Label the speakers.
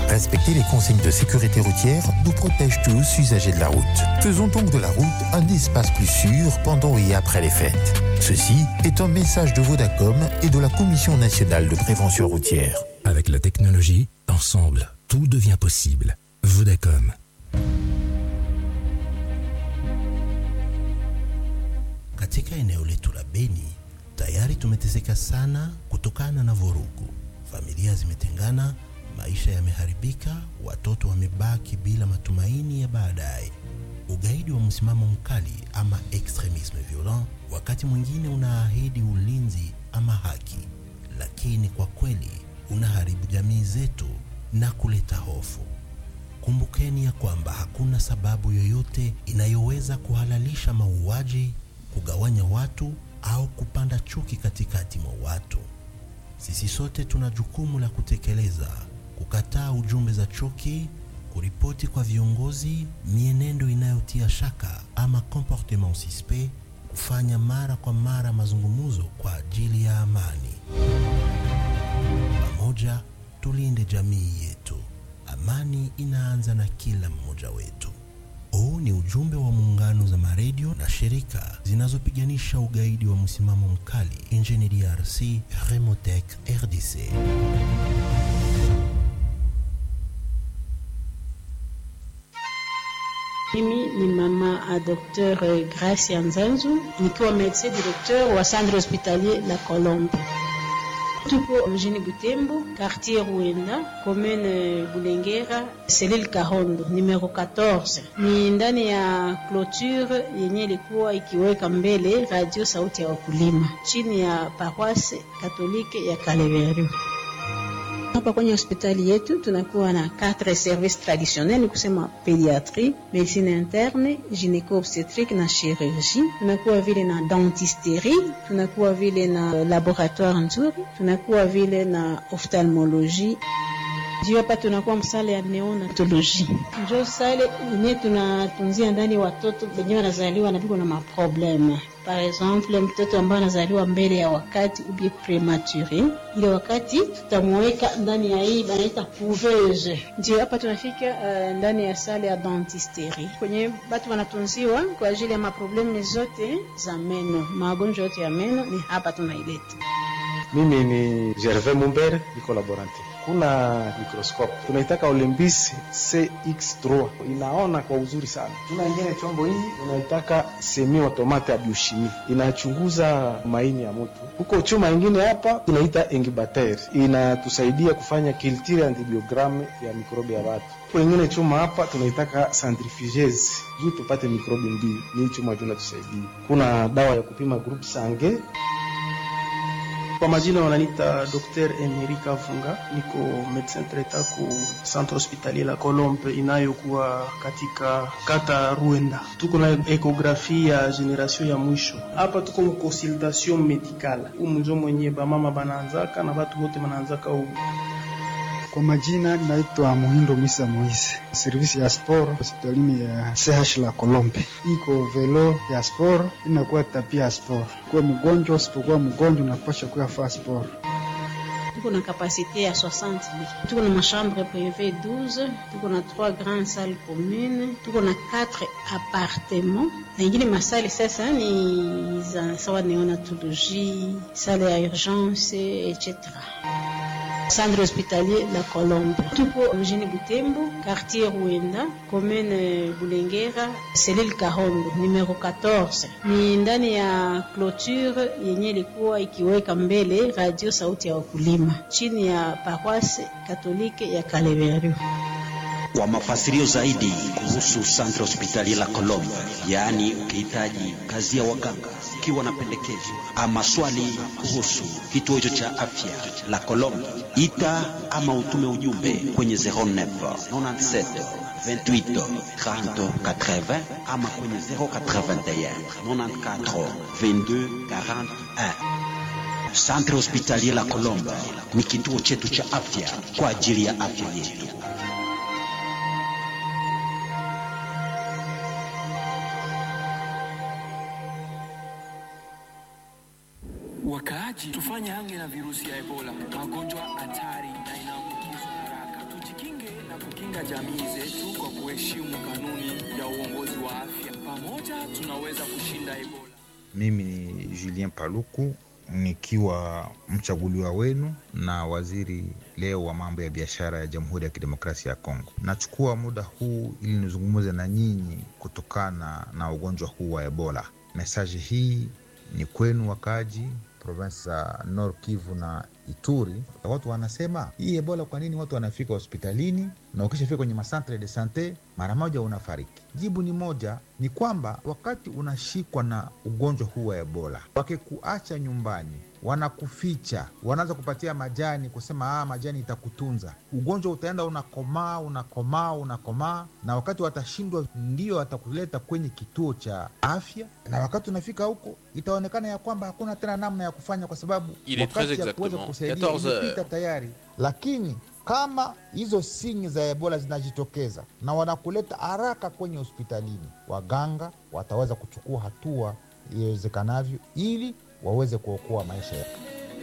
Speaker 1: Respecter les consignes de sécurité routière nous protège tous usagers de la route. Faisons donc de la route un espace plus sûr pendant et après les fêtes. Ceci est un message de Vodacom et de la Commission nationale de prévention routière.
Speaker 2: Avec la technologie, ensemble, tout devient possible. Vodacom.
Speaker 3: Katika eneo letu la Beni tayari tumeteseka sana kutokana na vurugu. Familia zimetengana, maisha yameharibika, watoto wamebaki bila matumaini ya baadaye. Ugaidi wa msimamo mkali ama extremisme violent wakati mwingine unaahidi ulinzi ama haki, lakini kwa kweli unaharibu jamii zetu na kuleta hofu. Kumbukeni ya kwamba hakuna sababu yoyote inayoweza kuhalalisha mauaji, kugawanya watu au kupanda chuki katikati mwa watu. Sisi sote tuna jukumu la kutekeleza, kukataa ujumbe za chuki, kuripoti kwa viongozi mienendo inayotia shaka ama comportement suspect, kufanya mara kwa mara mazungumzo kwa ajili ya amani. Pamoja tulinde jamii yetu. Amani inaanza na kila mmoja wetu. Huu ni ujumbe wa muungano za maredio na shirika zinazopiganisha ugaidi wa msimamo mkali nchini DRC, Remotec RDC.
Speaker 4: Mimi ni mama a Dr. Gracia Nzanzu nikiwa medecin directeur wa centre hospitalier La Colombe. Tuko mjini Butembo, quartier Ruenda, commune Bulengera, selile Kahondo, numero 14. Ni ndani ya clôture yenye ilikuwa ikiweka mbele radio sauti ya wakulima chini ya paroisse katolike ya Kaleveru. Hapa kwenye hospitali yetu tunakuwa na quatre services traditionnels, ni kusema pediatrie, medicine interne, gynéco obstetrique na chirurgie. Tunakuwa vile na dentisterie, tunakuwa vile na laboratoire nzuri, tunakuwa vile na ophtalmologie juu hapa tunakuwa msale ya neonatoloji, njo sale ine tunatunzia ndani watoto wenye wanazaliwa na viko na maprobleme. Par exemple, mtoto ambaye anazaliwa mbele ya wakati ubie premature, ile wakati tutamweka ndani ya hii banaita couveuse. Ndio hapa tunafika uh, ndani ya sale ya dentisterie kwenye batu wanatunziwa kwa ajili ya maprobleme zote za meno, magonjwa yote ya meno ni hapa tunaileta.
Speaker 5: Mimi ni Gervais Mumbere, niko laborante. Kuna microscope tunaitaka Olympus CX3 inaona kwa uzuri sana. Tuna ingine chombo hii unaitaka semi automate ya biochimie inachunguza maini ya mtu. Huko chuma ingine hapa tunaita incubator inatusaidia kufanya culture antibiogramme ya mikrobi ya watu. Huko ingine chuma hapa tunaitaka centrifugeuse juu tupate mikrobi mbili. Ni chuma tunatusaidia. Kuna dawa ya kupima group sange
Speaker 6: kwa majina wananiita Dr. Emerika Funga, niko medecin traitant ku centre hospitalier la Colombe inayokuwa katika kata Ruenda. Tuko na ekografi ya generation ya mwisho hapa, tuko mu consultation medicale umunjo mwenye bamama banaanzaka na batu bote banaanzaka u
Speaker 7: kwa majina naitwa Muhindo Misa Moise, servisi ya sport hospitalini ya CH la Kolombe. Iko velo ya sport inakuwa tapia ya sport. Kuwa mgonjwa usipokuwa mgonjwa unapasha kuya faa sport.
Speaker 4: Tuko na kapasite ya 60 lits. Tuko na machambre privé 12, tuko na 3 grandes salles communes, tuko na 4 appartements. Na ingine masali sasa ni za sawa neonatologie, salle ya urgence etc. Centre hospitalier La Colombe. Tupo mjini Butembo, quartier Ruenda, commune Bulengera, selile Kahondo, numero 14. Ni ndani ya clôture yenye ilikuwa ikiweka mbele radio sauti ya wakulima chini ya paroisse katolike ya Kaleveru.
Speaker 8: Kwa mafasirio zaidi kuhusu Centre Hospitalier La Colombe, yaani ukihitaji kazi ya waganga, ukiwa na pendekezo ama swali kuhusu kituo hicho cha afya La Colombe, ita ama utume ujumbe kwenye 09 97 28 30 80 ama kwenye 081 94 22 41. Centre Hospitalier La Colombe ni kituo chetu cha afya kwa ajili ya afya yetu.
Speaker 9: Wakaaji, tufanye hange na virusi ya Ebola, magonjwa hatari na inaambukizwa haraka. Tujikinge kukinga jamii zetu kwa kuheshimu kanuni ya uongozi wa afya. Pamoja tunaweza kushinda Ebola.
Speaker 10: Mimi ni Julien Paluku nikiwa mchaguliwa wenu na waziri leo wa mambo ya biashara ya Jamhuri ya Kidemokrasia ya Kongo. Nachukua muda huu ili nizungumze na nyinyi kutokana na ugonjwa huu wa Ebola. Mesaji hii ni kwenu wakaji provinsi za Nord Kivu na Ituri. Watu wanasema hii Ebola, kwa nini watu wanafika hospitalini na ukishafika kwenye masantre de sante mara moja unafariki? Jibu ni moja, ni kwamba wakati unashikwa na ugonjwa huu wa Ebola, wakikuacha nyumbani wanakuficha, wanaanza kupatia majani, kusema ah, majani itakutunza. Ugonjwa utaenda unakomaa, unakomaa, unakomaa, na wakati watashindwa, ndio watakuleta kwenye kituo cha afya, na wakati unafika huko itaonekana ya kwamba hakuna tena namna ya kufanya, kwa sababu
Speaker 11: Il est très
Speaker 10: wakati ya kuweza
Speaker 11: exactement
Speaker 10: kusaidia
Speaker 11: 14 heures.
Speaker 10: imepita tayari. Lakini kama hizo sinyi za Ebola zinajitokeza na wanakuleta haraka kwenye hospitalini, waganga wataweza kuchukua hatua iwezekanavyo ili waweze kuokoa maisha yako.